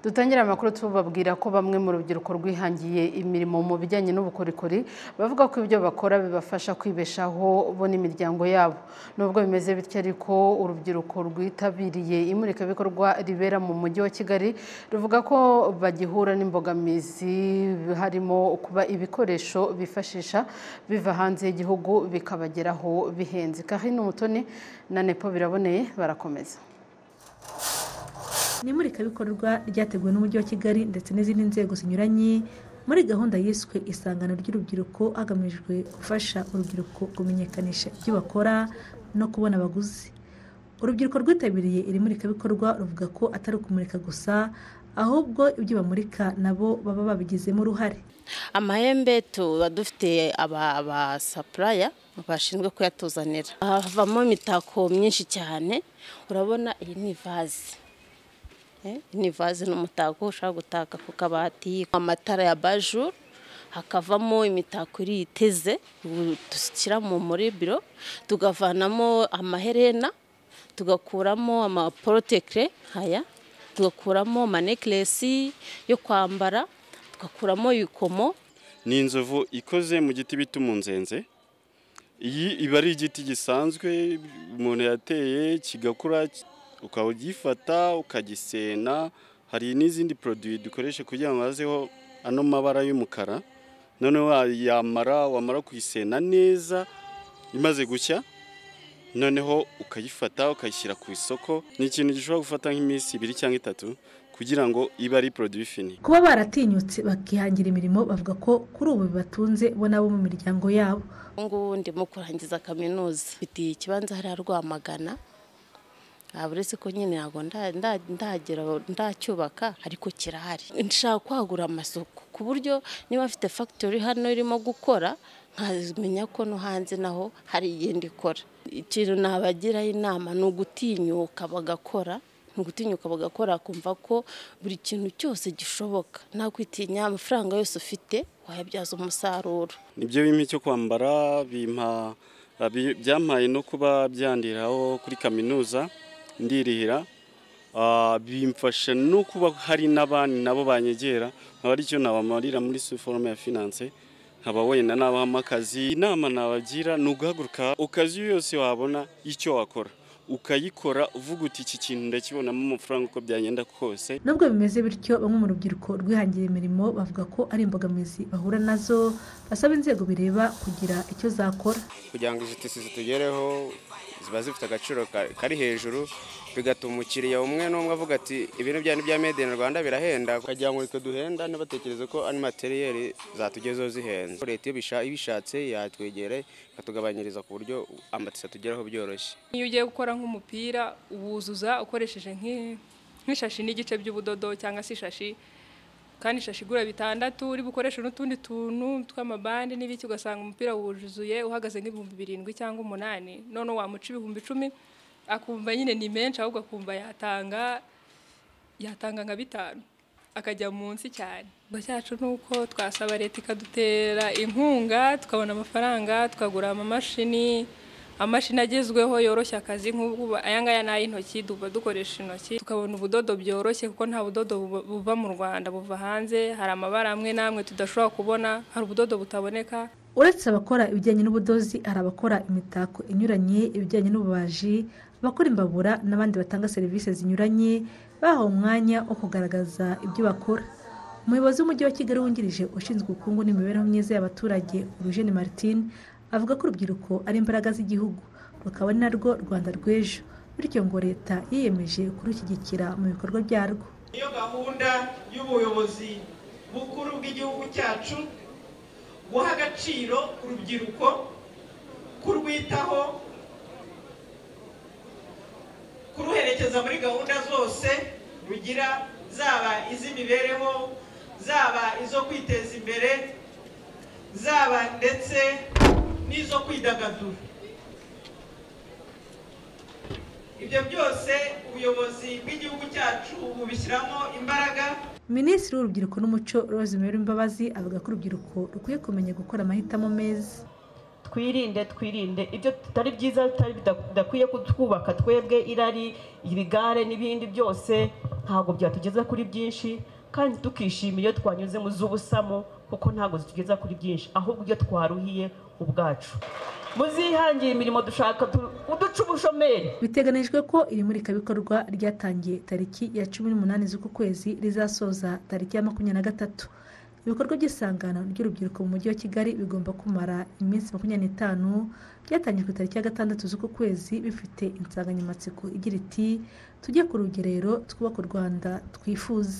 Dutangire amakuru tubabwira ko bamwe mu rubyiruko rwihangiye imirimo mu bijyanye n'ubukorikori bavuga ko ibyo bakora bibafasha kwibeshaho bo n'imiryango yabo nubwo bimeze bityo ariko urubyiruko rwitabiriye imurikabikorwa ribera mu mujyi wa Kigali ruvuga ko bagihura n'imbogamizi harimo kuba ibikoresho bifashisha biva hanze y'igihugu bikabageraho bihenze Karine Umutoni na Nepo biraboneye barakomeza ni imurikabikorwa ryateguwe n'umujyi wa kigali ndetse n'izindi nzego zinyuranye muri gahunda yiswe isangano ry'urubyiruko hagamijwe gufasha urubyiruko kumenyekanisha ibyo bakora no kubona abaguzi urubyiruko rwitabiriye iri murikabikorwa ruvuga ko atari ukumurika gusa ahubwo ibyo bamurika nabo baba babigizemo uruhare amahembe tuba dufite abasapuraya bashinzwe kuyatuzanira havamo imitako myinshi cyane urabona iyi ni ivaze ni vaze n'umutako ushobora gutaka ku kabati amatara ya bajuru hakavamo imitako iri iteze dushyira muri biro tugavanamo amaherena tugakuramo amaporotekire aya tugakuramo amanekiresi yo kwambara tugakuramo ibikomo ni inzovu ikoze mu giti bita umunzenze iyi iba ari igiti gisanzwe umuntu yateye kigakura ukaba ugifata ukagisena hari n'izindi poroduwi dukoresha kugira ngo hazeho ano mabara y'umukara noneho yamara wamara kuyisena neza imaze gushya noneho ukayifata ukayishyira ku isoko ni ikintu gishobora gufata nk'iminsi ibiri cyangwa itatu kugira ngo ibe ari poroduwi fini kuba baratinyutse bakihangira imirimo bavuga ko kuri ubu bibatunze bo nabo mu miryango yabo ubu ngubu ndimo kurangiza kaminuza mfite ikibanza hariya rwamagana uretse ko nyine ntabwo ndagera ndacyubaka ariko kirahari nshaka kwagura amasoko ku buryo niba afite fagitori hano irimo gukora nkamenya ko no hanze naho hari igenda ikora ikintu nabagiraho inama ni ugutinyuka bagakora ni ugutinyuka bagakora kumva ko buri kintu cyose gishoboka nta kwitinya amafaranga yose ufite wayabyaza umusaruro nibyo bimpa icyo kwambara bimpa byampaye no kuba byandiraho kuri kaminuza ndirihira bimfasha no kuba hari n'abandi nabo banyegera nkaba aricyo nabamarira muri forume ya finance nkaba wenda nabahamo akazi inama nabagira ni uguhaguruka ukazi yose wabona icyo wakora ukayikora uvuga uti iki kintu ndakibonamo amafaranga uko byagenda kose nubwo bimeze bityo bamwe mu rubyiruko rwihangira imirimo bavuga ko ari imbogamizi bahura nazo basaba inzego bireba kugira icyo zakora kugira ngo izi tisi zitugereho ziba zifite agaciro kari hejuru bigatuma umukiriya umwe n'umwe avuga ati ibintu byari bya made in rwanda birahenda ukagira ngo reka duhenda ntibatekereze ko ari materiyeri zatugezeho zihenze leta iyo ibishatse yatwegere ikatugabanyiriza ku buryo amatisi atugeraho byoroshye iyo ugiye gukora nk'umupira wuzuza ukoresheje nk'ishashi n'igice by'ubudodo cyangwa se ishashi kandi ishashi igura bitandatu uri bukoresha n'utundi tuntu tw'amabandi n'ibiki ugasanga umupira wuzuye uhagaze nk'ibihumbi birindwi cyangwa umunani noneho wamuca ibihumbi icumi akumva nyine ni menshi ahubwo akumva yatanga yatanga nka bitanu akajya munsi cyane ikigo cyacu ni uko twasaba leta ikadutera inkunga tukabona amafaranga tukagura amamashini amashini agezweho yoroshya akazi nk'ubu aya ngaya ni ay'intoki tuba dukoresha intoki tukabona ubudodo byoroshye kuko nta budodo buva mu rwanda buva hanze hari amabara amwe n'amwe tudashobora kubona hari ubudodo butaboneka uretse abakora ibijyanye n'ubudozi hari abakora imitako inyuranye ibijyanye n'ububaji abakora imbabura n'abandi batanga serivisi zinyuranye bahawe umwanya wo kugaragaza ibyo bakora umuyobozi w'umujyi wa kigali wungirije ushinzwe ubukungu n'imibereho myiza y'abaturage urujeni martine avuga ko urubyiruko ari imbaraga z'igihugu rukaba ari narwo rwanda rw'ejo bityo ngo leta yiyemeje kurushyigikira mu bikorwa byarwo niyo gahunda y'ubuyobozi bukuru bw'igihugu cyacu guha agaciro urubyiruko kurwitaho kuruherekeza muri gahunda zose rugira zaba iz'imibereho zaba izo kwiteza imbere zaba ndetse n'izo kwidagadura ibyo byose ubuyobozi bw'igihugu cyacu bubishyiramo imbaraga minisitiri w'urubyiruko n'umuco Rosemary Mbabazi avuga ko urubyiruko rukwiye kumenya gukora amahitamo meza twirinde twirinde ibyo tutari byiza tutari bida- bidakwiye kutwubaka twebwe irari ibigare n'ibindi byose ntabwo byatugeza kuri byinshi kandi tukishimira iyo twanyuze mu z'ubusamo kuko ntabwo zitugeza kuri byinshi ahubwo ibyo twaruhiye ubwacu muzihangire imirimo dushaka tu- uduce ubushomeri biteganijwe ko iri murikabikorwa ryatangiye tariki ya cumi n'umunani z'uku kwezi rizasoza tariki ya makumyabiri na gatatu ibikorwa by'isangano ry'urubyiruko mu mujyi wa kigali bigomba kumara iminsi makumyabiri n'itanu byatangiye ku itariki ya gatandatu z'uku kwezi bifite insanganyamatsiko igira iti tujye ku rugerero twubaka u rwanda twifuza